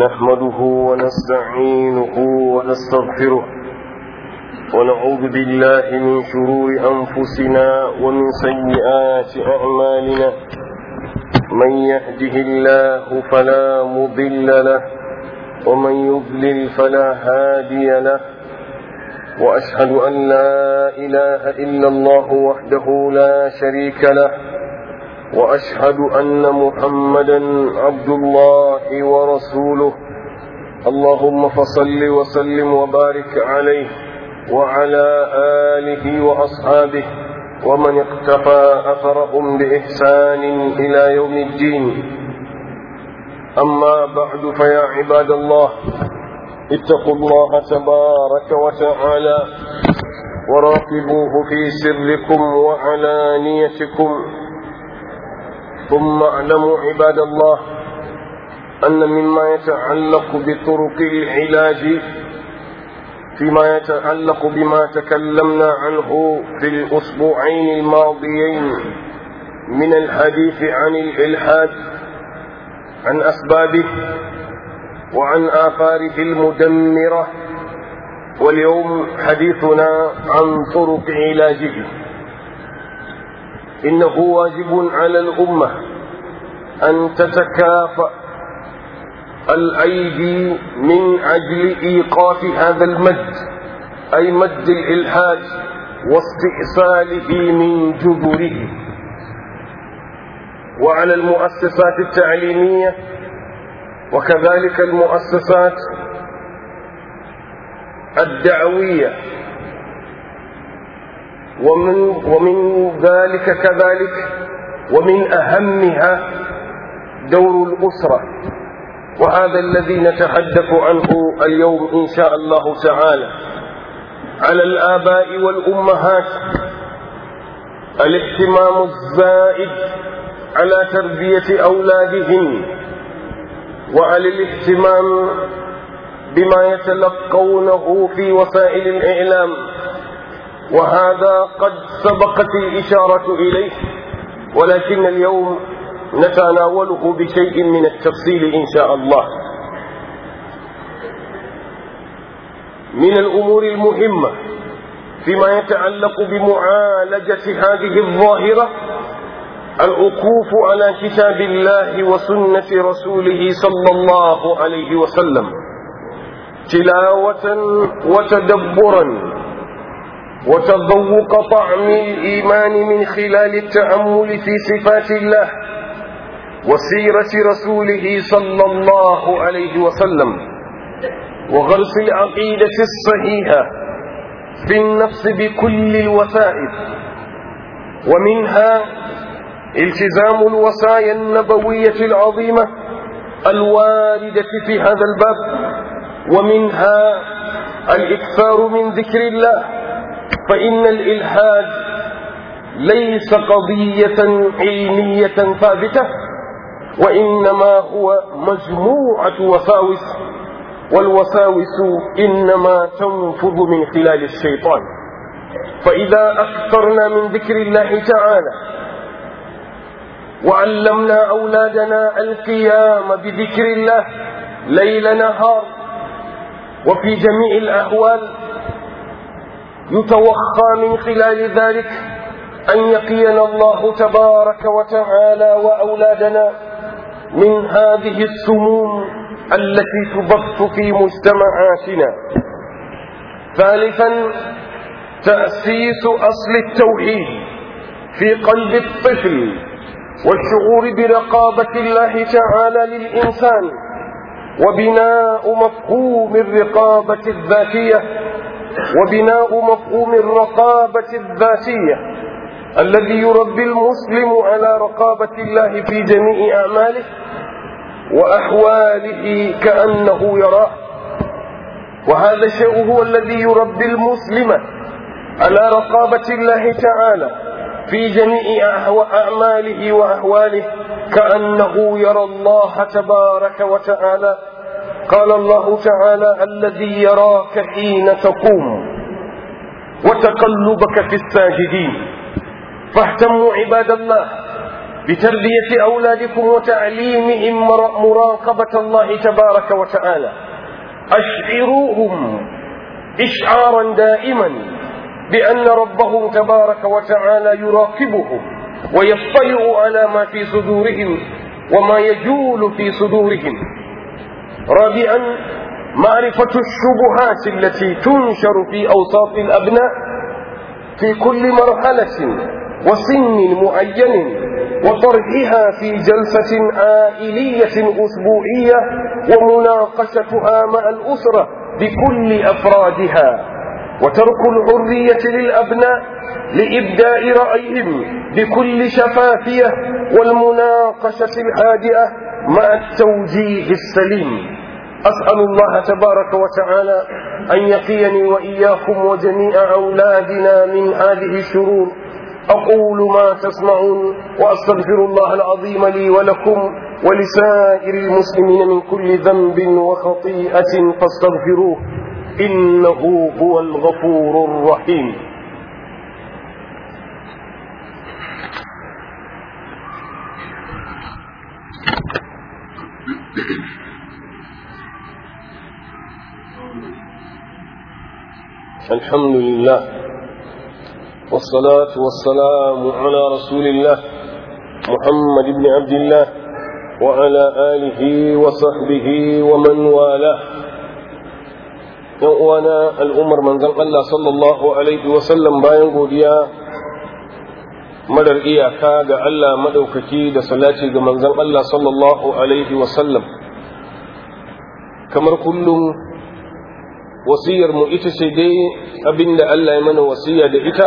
نحمده ونستعينه ونستغفره ونعوذ بالله من شرور أنفسنا ومن سيئات أعمالنا من يهده الله فلا مضل له ومن يضلل فلا هادي له وأشهد أن لا إله إلا الله وحده لا شريك له وأشهد أن محمدا عبد الله ورسوله اللهم فصل وسلم وبارك عليه وعلى آله وأصحابه ومن اقتفى أثرهم بإحسان إلى يوم الدين أما بعد فيا عباد الله اتقوا الله تبارك وتعالى وراقبوه في سركم وعلانيتكم ثم اعلموا عباد الله أن مما يتعلق بطرق العلاج فيما يتعلق بما تكلمنا عنه في الأسبوعين الماضيين من الحديث عن الإلحاد عن أسبابه وعن آثاره المدمرة واليوم حديثنا عن طرق علاجه إنه واجب على الأمة أن تتكافأ الأيدي من أجل إيقاف هذا المد أي مد الإلحاد واستئصاله من جذره وعلى المؤسسات التعليمية وكذلك المؤسسات الدعوية ومن ومن ذلك كذلك ومن أهمها دور الأسرة وهذا الذي نتحدث عنه اليوم إن شاء الله تعالى على الآباء والأمهات الاهتمام الزائد على تربية أولادهم وعلى الاهتمام بما يتلقونه في وسائل الإعلام وهذا قد سبقت الإشارة إليه ولكن اليوم نتناوله بشيء من التفصيل إن شاء الله من الأمور المهمة فيما يتعلق بمعالجة هذه الظاهرة الوقوف على كتاب الله وسنة رسوله صلى الله عليه وسلم تلاوة وتدبرا وتذوق طعم الإيمان من خلال التأمل في صفات الله وسيرة رسوله صلى الله عليه وسلم وغرس العقيدة الصحيحة في النفس بكل الوسائل ومنها التزام الوصايا النبوية العظيمة الواردة في هذا الباب ومنها الإكثار من ذكر الله فإن الإلحاد ليس قضية علمية ثابتة وإنما هو مجموعة وساوس والوساوس إنما تنفذ من خلال الشيطان فإذا أكثرنا من ذكر الله تعالى وعلمنا أولادنا القيام بذكر الله ليل نهار وفي جميع الأحوال يتوخى من خلال ذلك أن يقينا الله تبارك وتعالى وأولادنا من هذه السموم التي تبث في مجتمعاتنا ثالثا تأسيس أصل التوحيد في قلب الطفل والشعور برقابة الله تعالى للإنسان وبناء مفهوم الرقابة الذاتية وبناء مفهوم الرقابة الذاتية الذي يربي المسلم على رقابة الله في جميع أعماله وأحواله كأنه يراه وهذا الشيء هو الذي يربي المسلم على رقابة الله تعالى في جميع أعماله وأحواله كأنه يرى الله تبارك وتعالى قال الله تعالى الذي يراك حين تقوم وتقلبك في الساجدين فاهتموا عباد الله بتربية أولادكم وتعليمهم مراقبة الله تبارك وتعالى أشعروهم إشعارا دائما بأن ربهم تبارك وتعالى يراقبهم ويطلع على ما في صدورهم وما يجول في صدورهم رابعا معرفة الشبهات التي تنشر في أوساط الأبناء في كل مرحلة وسن معين وطرحها في جلسة عائلية أسبوعية ومناقشتها مع الأسرة بكل أفرادها وترك الحرية للأبناء لإبداء رأيهم بكل شفافية والمناقشة الهادئة مع التوجيه السليم أسأل الله تبارك وتعالى أن يقيني وإياكم وجميع أولادنا من هذه الشرور أقول ما تسمعون وأستغفر الله العظيم لي ولكم ولسائر المسلمين من كل ذنب وخطيئة فاستغفروه إنه هو الغفور الرحيم الحمد لله والصلاة والسلام على رسول الله محمد بن عبد الله وعلى آله وصحبه ومن والاه وانا الأمر من ذنب الله صلى الله عليه وسلم باين godiya madar iyaka ga Allah madaukaki da salati ga manzon Allah sallallahu alaihi wasallam kamar kullum wasiyar mu ita ce dai abinda Allah ya mana wasiya da ita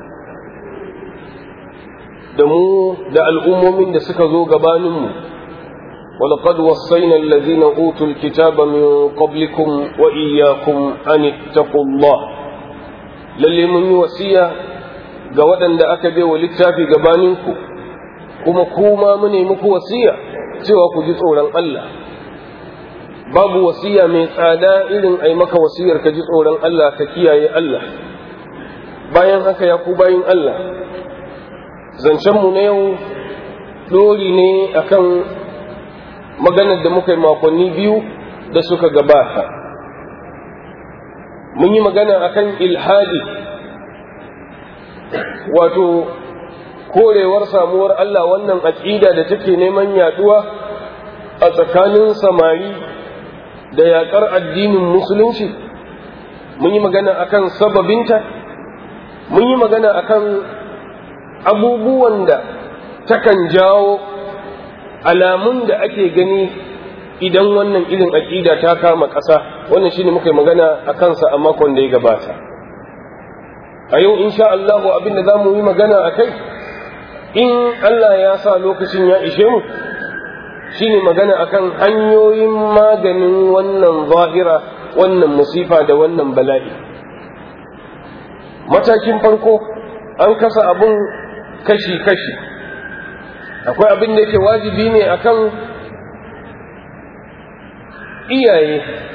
da mu da al'ummomin da suka zo gabaninmu ولقد وصينا الذين أوتوا الكتاب من قبلكم وإياكم أن اتقوا الله للي من وصية قودا دا أكبر وللتافي قبانينكم كما كوما مني مكو وصية سوى كجزء الله babu wasiya mai tsada irin ai maka wasiyar ka ji tsoron Allah ka kiyaye Allah bayan haka ya ku bayin Allah zancenmu na yau dori ne akan maganar da muka yi makonni biyu da suka gabata mun yi magana akan ilhadi wato korewar samuwar Allah wannan aƙida da take neman yaduwa a tsakanin samari da yaƙar addinin musulunci mun yi magana akan sababinta mun yi magana akan abubuwan da takan jawo alamun da ake gani idan wannan irin aƙida ta kama ƙasa wannan shine muka yi magana a kansa a makon da ya gabata a yau insha Allah abin da za mu yi magana a kai in Allah ya sa lokacin ya ishe mu shine magana akan hanyoyin maganin wannan zahira wannan musifa da wannan bala'i matakin farko an kasa abun kashi-kashi akwai abin da yake wajibi ne akan iyaye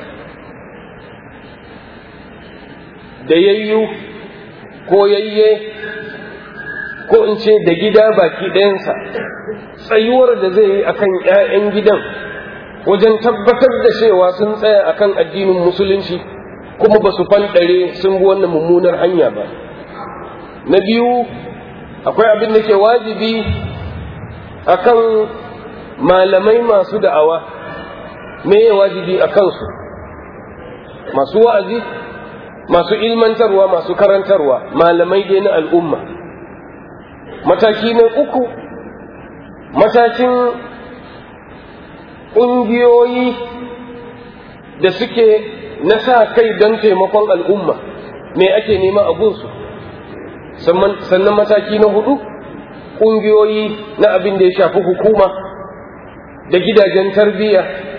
da yayyu ko yayye ko in ce da gida baki ɗayansa tsayuwar da zai yi akan 'ya'yan gidan wajen tabbatar da cewa sun tsaya akan addinin musulunci kuma ba su fanɗare sun bi wannan mummunar hanya ba na biyu akwai abin da ke wajibi akan malamai masu da'awa me ya wajibi a kansu masu wa'azi masu ilmantarwa masu karantarwa malamai dai na al'umma mataki na uku matakin ƙungiyoyi da suke na sa kai don taimakon al'umma me ake nema a gunsu sannan mataki na hudu ƙungiyoyi na abin da ya shafi hukuma da gidajen tarbiyya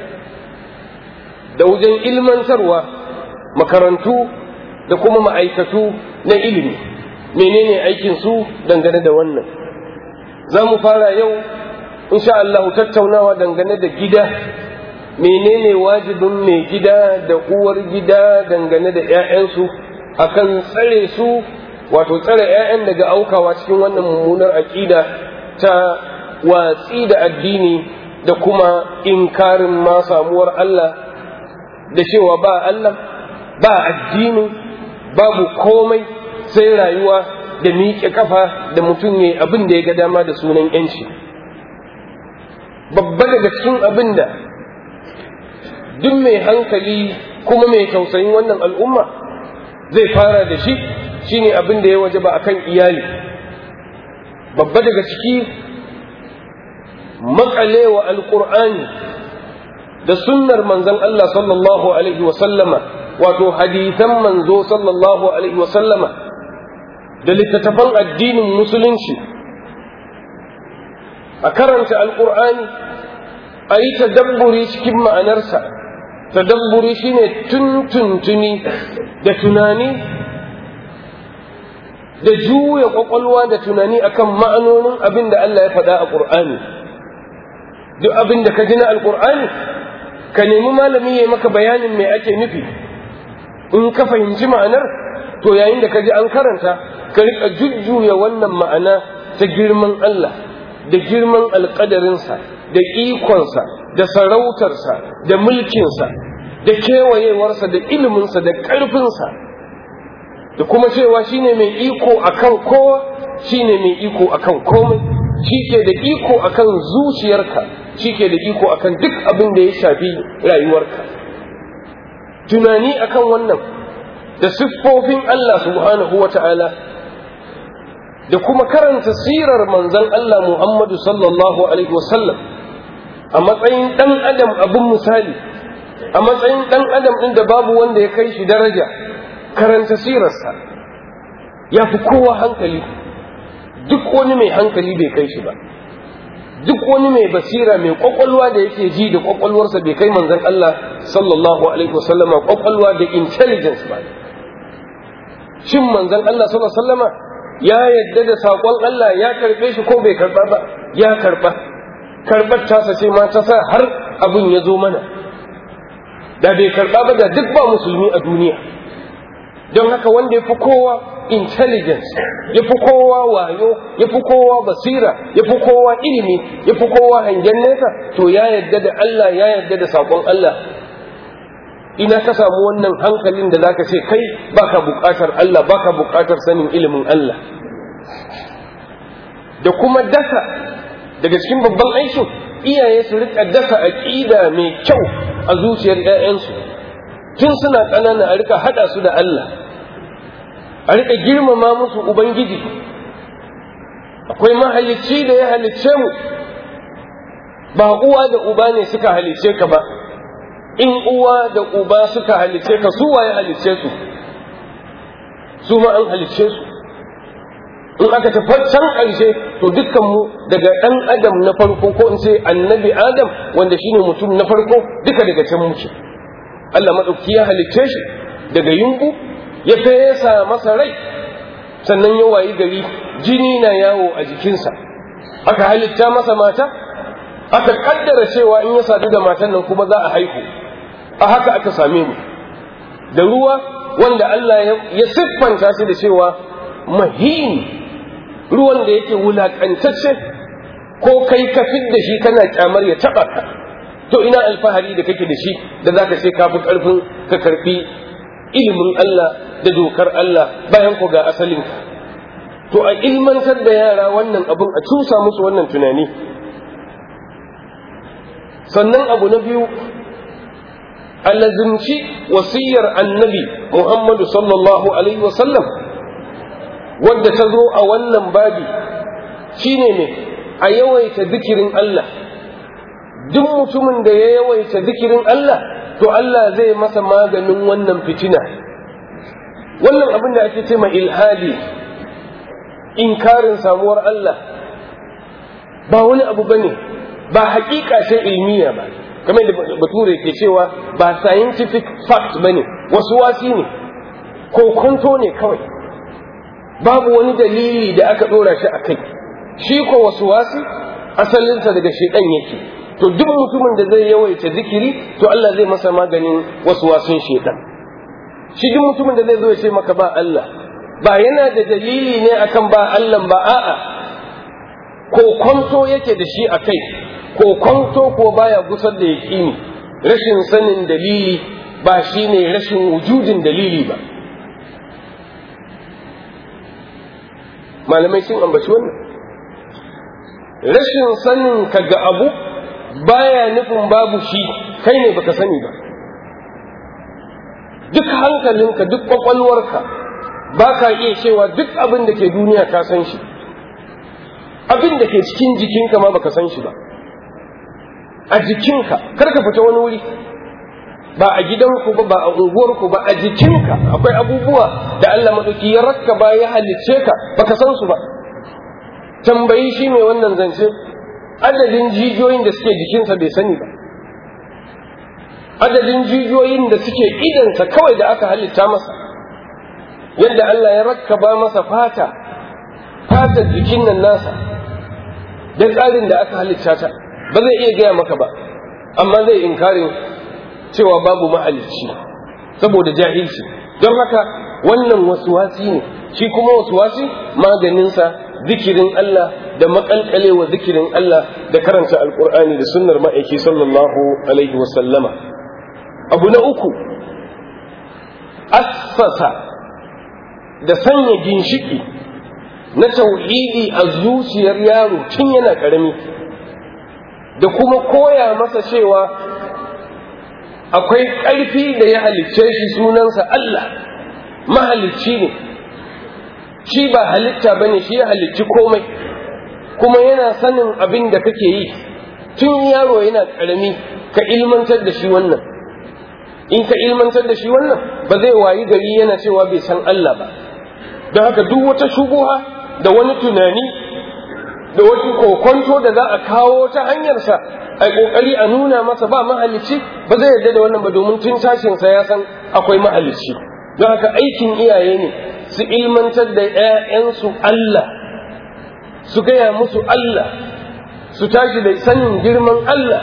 da wajen ilmantarwa makarantu da kuma ma'aikatu na ilimi menene aikinsu dangane da wannan za mu fara yau insha Allah tattaunawa dangane da gida menene wajibin mai gida da uwar gida dangane da 'ya'yansu akan tsare su wato tsare 'ya'yan daga aukawa cikin wannan mummunar aƙida ta watsi da addini da kuma inkarin ma samuwar Allah da cewa ba Allah ba addini babu komai sai rayuwa da miƙe kafa da mutum ya abin da ya ga dama da sunan yanci babba daga cikin abin da duk mai hankali kuma mai tausayin wannan al'umma zai fara da shi shine abin da ya waje ba akan iyali babba daga ciki makalewa alƙur'ani da sunnar manzon Allah sallallahu alaihi wasallama wato hadisan manzo sallallahu alaihi wasallama da littattafan addinin musulunci a karanta alƙur'ani a yi tadabburi cikin ma'anarsa tadabburi shine tuntuntuni da tunani da juya ƙwaƙwalwa da tunani akan ma'anonin abin da Allah ya faɗa a ƙur'ani duk abin da ka ji na alƙur'ani ka nemi malami ya maka bayanin me ake nufi in ka fahimci ma'anar to yayin da ka ji an karanta ka riƙa jujjuya wannan ma'ana ta girman Allah da girman alƙadarinsa da ikonsa da sarautarsa da mulkinsa da kewayewarsa da iliminsa da ƙarfinsa da kuma cewa shine mai iko akan kowa shine mai iko akan komai shi ke da iko akan zuciyarka shi ke da iko akan duk abin da ya shafi rayuwarka tunani akan wannan da siffofin Allah subhanahu wa ta'ala da kuma karanta sirar manzon Allah Muhammadu sallallahu alaihi wasallam a matsayin ɗan adam abin misali a matsayin ɗan adam ɗin da babu wanda ya kai shi daraja karanta sirarsa ya fi kowa hankali duk wani mai hankali bai kai shi ba duk wani mai basira mai kwakwalwa da yake ji da kwakwalwarsa bai kai manzon Allah sallallahu alaihi wasallama kwakwalwa da intelligence ba shin manzon Allah sallallahu alaihi wasallama ya yadda da saƙon Allah ya karɓe shi ko bai karɓa ba ya karɓa karɓar tasa ce ma ta sa har abin ya zo mana da bai karɓa ba da duk ba musulmi a duniya don haka wanda ya fi kowa intelligence ya fi kowa wayo ya fi kowa basira ya fi kowa ilimi ya fi kowa hangen nesa to ya yadda da Allah ya yadda da saƙon Allah ina ka samu wannan hankalin da zaka ce kai baka buƙatar Allah baka buƙatar sanin ilimin Allah da kuma dasa daga cikin babban aikin iyaye su rika dasa aqida mai kyau a zuciyar ƴaƴansu tun suna ƙanana a rika hada su da Allah a rika girmama musu ubangiji akwai mahalicci da ya halicce mu ba uwa da uba ne suka halicce ka ba in uwa da uba suka halicce ka su waye halicce su su ma an halicce su in aka tafi can ƙarshe to dukkan mu daga ɗan adam na farko ko in ce annabi adam wanda shine mutum na farko duka daga can muke Allah maɗauki ya halicce shi daga yumbu ya fesa masa rai sannan ya wayi gari jini na yawo a jikinsa aka halitta masa mata aka kaddara cewa in ya sadu da matan nan kuma za a haihu a haka aka same mu da ruwa wanda Allah ya siffanta shi da cewa mahin ruwan da yake wulakantacce ko kai ka da shi kana kyamar ya taba ka to ina alfahari da kake da shi da zaka ce ka fi karfin ka karfi ilimin Allah da dokar Allah bayan ku ga asalin ka to a ilmantar da yara wannan abun a cusa musu wannan tunani sannan abu na biyu alazimci wasiyar annabi Muhammadu sallallahu alaihi wasallam wadda ta zo a wannan babi shine ne a yawaita zikirin Allah duk mutumin da ya yawaita zikirin Allah to Allah zai masa maganin wannan fitina wannan abin da ake ce ma ilhadi inkarin samuwar Allah ba wani abu bane ba hakika ce ilmiya ba kamar da bature ke cewa ba scientific fact bane wasu wasi ne ko kunto ne kawai babu wani dalili da aka dora shi a kai shi ko wasu wasi asalinsa daga shedan yake to duk mutumin da zai yawaita zikiri to Allah zai masa maganin wasu wasun shedan shi duk mutumin da zai zo ya ce maka ba Allah ba yana da dalili ne akan ba Allah ba a'a kokonto yake da shi a kai kokonto ko baya gusar da yaƙini rashin sanin dalili ba shi ne rashin wujudin dalili ba malamai sun ambaci wannan rashin sanin ka ga abu baya nufin babu shi kai ne baka sani ba duk hankalinka duk kwakwalwarka ba ka iya cewa duk abin da ke duniya ka san shi abin da ke cikin jikinka ma baka san shi ba a jikinka kar ka fita wani wuri ba a gidanku ba ba a unguwarku ba a jikinka akwai abubuwa da Allah maɗauki ya rakka ba ya halicce ka baka san su ba tambayi shi mai wannan zance adadin jijiyoyin da suke jikinsa bai sani ba adadin jijiyoyin da suke idansa kawai da aka halitta masa yadda Allah ya rakkaba masa fata fatar jikin nan nasa da tsarin da aka halitta ta ba zai iya gaya maka ba amma zai inkarin cewa babu mahalicci saboda jahilci don haka wannan wasuwasi ne shi kuma wasuwasi maganinsa zikirin Allah da makalkalewa zikirin Allah da karanta alkur'ani da sunnar ma'aiki sallallahu alaihi wasallama abu na uku assasa da sanya ginshiki na tauhidi a zuciyar yaro tun yana ƙarami da kuma koya masa cewa akwai ƙarfi da ya halicce shi sunansa Allah mahalicci ne shi ba halitta ba ne shi ya halicci komai kuma yana sanin abin da kake yi tun yaro yana ƙarami ka ilmantar da shi wannan in ka ilmantar da shi wannan ba zai wayi gari yana cewa bai san Allah ba don haka duk wata shubuha da wani tunani da wata kokonto da za a kawo ta hanyarsa a kokari a nuna masa ba mahalicci ba zai yarda da wannan ba domin tun tashinsa ya san akwai mahalicci don haka aikin iyaye ne su ilmantar da 'ya'yansu Allah su gaya musu Allah su tashi da sanin girman Allah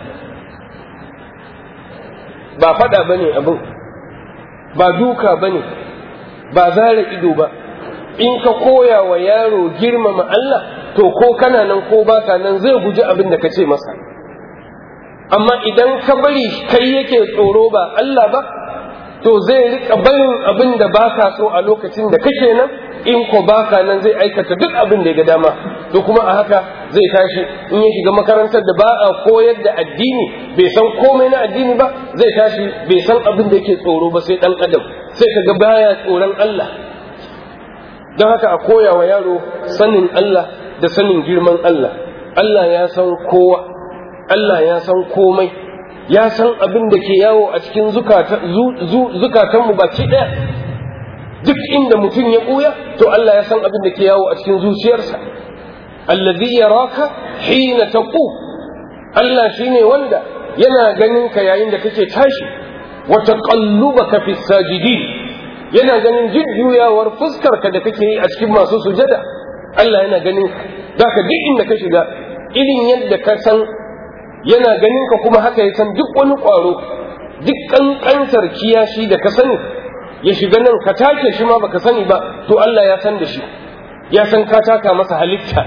ba fada ba ne abin ba duka ba ne ba zara ido ba in ka koya wa yaro girmama Allah to ko kana nan ko baka nan zai guji abin da ka ce masa amma idan ka bari kai yake tsoro ba Allah ba to zai rika barin abin da baka so a lokacin da kake nan in ko baka nan zai aikata duk abin da ya ga dama to kuma a haka zai tashi in ya shiga makarantar da ba a koyar da addini bai san komai na addini ba zai tashi bai san abin da yake tsoro ba sai dan adam sai kaga baya tsoron Allah don haka a koya wa yaro sanin Allah da sanin girman Allah Allah ya san kowa Allah ya san komai ya san abin da ke yawo a cikin zukatanmu baki ɗaya duk inda mutum ya ɓuya to Allah ya san abin da ke yawo a cikin zuciyarsa allazi yaraka hina taqu Allah shine wanda yana ganin ka yayin da kake tashi wa taqallubaka fis sajidin yana ganin jujjuyawar fuskar ka da kake yi a cikin masu sujada Allah yana ganin ka ka duk inda ka shiga irin yadda ka san yana ganin ka kuma haka ya san duk wani ƙwaro duk ƙanƙantar kiyashi da ka sani ya shiga nan ka take shi ma baka sani ba to Allah ya san da shi ya san ka taka masa halitta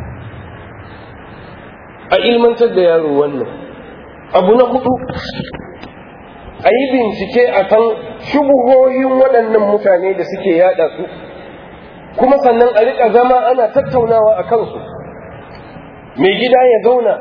a ilmantar da yaro wannan abu na hudu a yi bincike a kan shubuhohin waɗannan mutane da suke yada su kuma sannan a riƙa zama ana tattaunawa a kansu mai gida ya zauna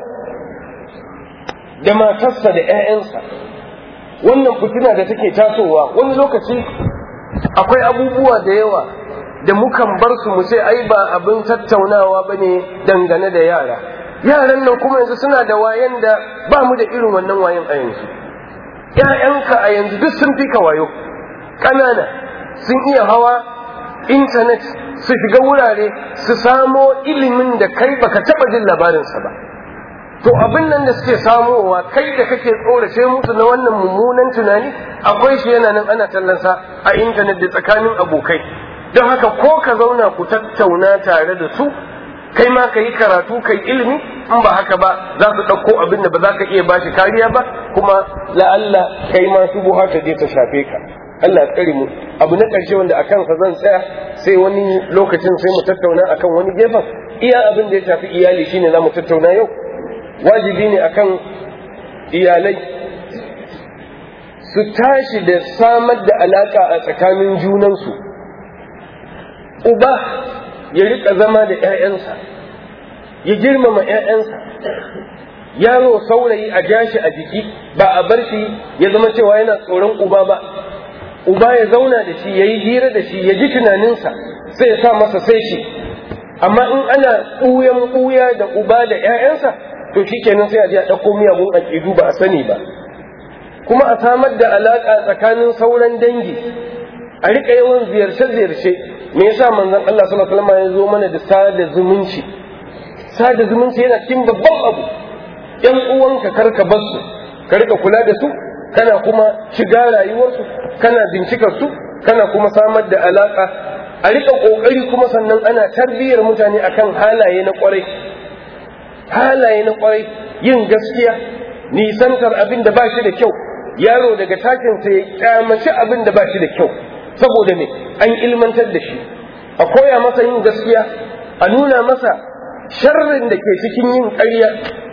da matarsa da 'ya'yansa wannan fitina da take tasowa wani lokaci akwai abubuwa da yawa da mukan bar su mu ce ai ba abin tattaunawa ba ne dangane da yara yaran nan kuma yanzu suna da wayan da ba mu da irin wannan wayan a yanzu ‘ya'yanka a yanzu duk sun fi ka wayo ƙanana sun iya hawa intanet su shiga wurare su samo ilimin da kai baka taɓa jin labarinsa ba to abin nan da suke samowa kai da kake tsorace musu na wannan mummunan tunani akwai shi yana nan ana tallansa a intanet da tsakanin abokai don haka ko ka zauna ku tattauna tare da su kai ma ka yi karatu kai ilimi in ba haka ba za su ɗauko abin da ba za ka iya bashi kariya ba kuma la'alla kai ma su buha ta je ta shafe ka Allah tsare mu abu na ƙarshe wanda a kansa zan tsaya sai wani lokacin sai mu tattauna akan wani gefen iya abin da ya shafi iyali shine za mu tattauna yau wajibi ne akan iyalai su tashi da samar da alaka a tsakanin junansu uba ya rika zama da 'ya'yansa ya girmama 'ya'yansa yaro saurayi a jashi a jiki ba a bar shi ya zama cewa yana tsoron uba ba uba ya zauna da shi ya yi hira da shi ya ji tunaninsa sai ya sa masa sai shi amma in ana ɓuyan ɓuya da uba da 'ya'yansa to shi kenan sai a je a ɗauko miyagun aƙidu ba a sani ba kuma a samar da alaƙa tsakanin sauran dangi a riƙa yawan ziyarce-ziyarce me yasa manzon Allah sallallahu alaihi wasallam ya zo mana da sada zumunci sada zumunci yana cikin babban abu ‘yan uwanka karka bar su ka rika kula da su kana kuma shiga rayuwarsu kana bincikar su kana kuma samar da alaka a rika kokari kuma sannan ana tarbiyyar mutane akan halaye na kwarai halaye na kwarai yin gaskiya nisantar abin da ba shi da kyau yaro daga takin sa ya kyamaci abin da ba shi da kyau saboda me an ilmantar da shi a koya masa yin gaskiya a nuna masa sharrin da ke cikin yin ƙarya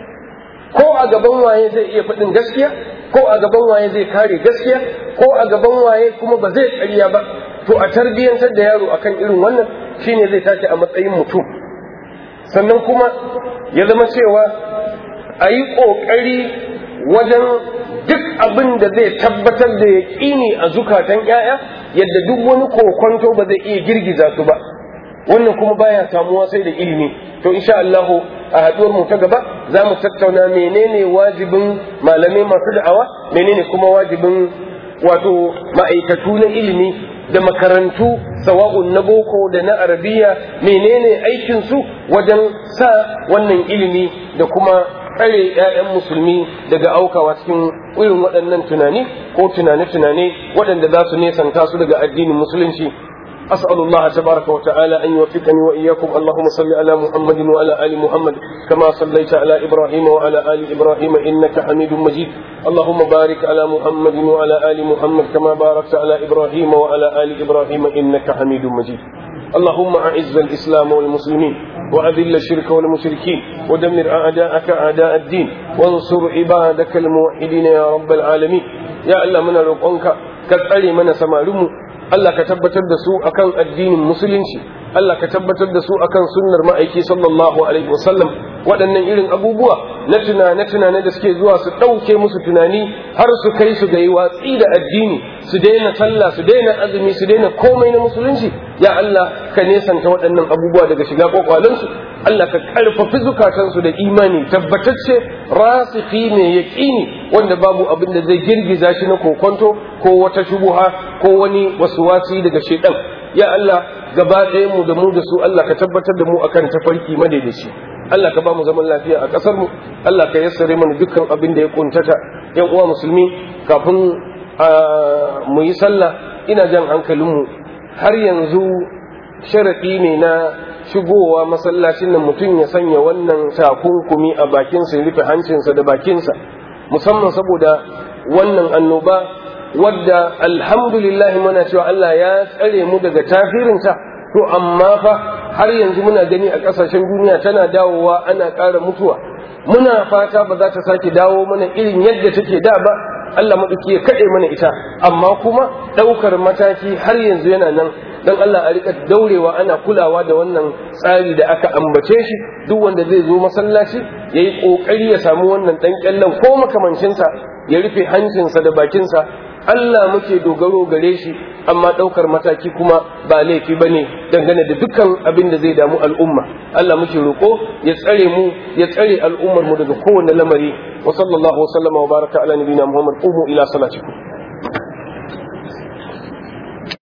ko a gaban waye zai iya faɗin gaskiya ko a gaban waye zai kare gaskiya ko a gaban waye kuma ba zai ƙarya ba to a tarbiyyantar da yaro akan irin wannan shine zai tashi a matsayin mutum sannan kuma ya zama cewa a yi ƙoƙari wajen duk abin da zai tabbatar da yaƙini a zukatan 'ya'ya yadda duk wani kokonto ba zai iya girgiza su ba wannan kuma baya samuwa sai da ilimi to insha Allah a haduwar mu ta gaba za mu tattauna menene wajibin malamai masu da'awa menene kuma wajibin wato ma'aikatu na ilimi da makarantu sawa'un na boko da na arabiya menene aikin su wajen sa wannan ilimi da kuma tsare 'ya'yan musulmi daga aukawa cikin irin waɗannan tunani ko tunane-tunane waɗanda za su nesanta su daga addinin musulunci أسأل الله تبارك وتعالى أن يوفقني وإياكم اللهم صل على محمد وعلى آل محمد كما صليت على إبراهيم وعلى آل إبراهيم إنك حميد مجيد اللهم بارك على محمد وعلى آل محمد كما باركت على إبراهيم وعلى آل إبراهيم إنك حميد مجيد اللهم أعز الإسلام والمسلمين وأذل الشرك والمشركين ودمر أعداءك أعداء الدين وانصر عبادك الموحدين يا رب العالمين يا الله من رقونك كالألي من سمارمو Allah ka tabbatar da su akan addinin musulunci Allah ka tabbatar da su akan sunnar ma'aiki sallallahu alaihi wasallam waɗannan irin abubuwa na tunane tunane da suke zuwa su ɗauke musu tunani har su kai su ga yi watsi da addini su daina sallah su daina azumi su daina komai na musulunci ya Allah ka nesanta waɗannan abubuwa daga shiga kwakwalensu Allah ka ƙarfafi zukatansu da imani tabbatacce rasiki mai yaƙini wanda babu abin da zai girgiza shi na kokonto ko wata shubuha ko wani wasuwasi daga shaidan ya Allah gaba ɗaya mu da mu da su Allah ka tabbatar da mu akan tafarki madaidaici Allah ka ba mu zaman lafiya a ƙasar mu Allah ka yassare mana dukkan abin da ya kuntata yan uwa musulmi kafin mu yi sallah ina jan hankalinmu har yanzu sharaɗi ne na shigowa masallacin nan mutum ya sanya wannan takunkumi a bakinsa ya rufe hancinsa da bakinsa musamman saboda wannan annoba wadda alhamdulillah muna cewa Allah ya tsare mu daga tafirinta to amma fa har yanzu muna gani a ƙasashen duniya tana dawowa ana ƙara mutuwa muna fata ba za ta sake dawo mana irin yadda take da ba Allah maɗauki ya kaɗe mana ita amma kuma ɗaukar mataki har yanzu yana nan dan Allah a rika daurewa ana kulawa da wannan tsari da aka ambace shi duk wanda zai zo masallaci ya yi ƙoƙari ya samu wannan ɗan ƙyallen ko makamancinsa ya rufe hancinsa da bakinsa Allah muke dogaro gare shi amma ɗaukar mataki kuma ba laifi ba ne dangane da dukkan abin da zai damu al'umma Allah muke roƙo ya tsare mu ya tsare al'ummar mu daga kowane lamari wa sallallahu wa sallama wa baraka ala nabiyina muhammad qumu ila salatikum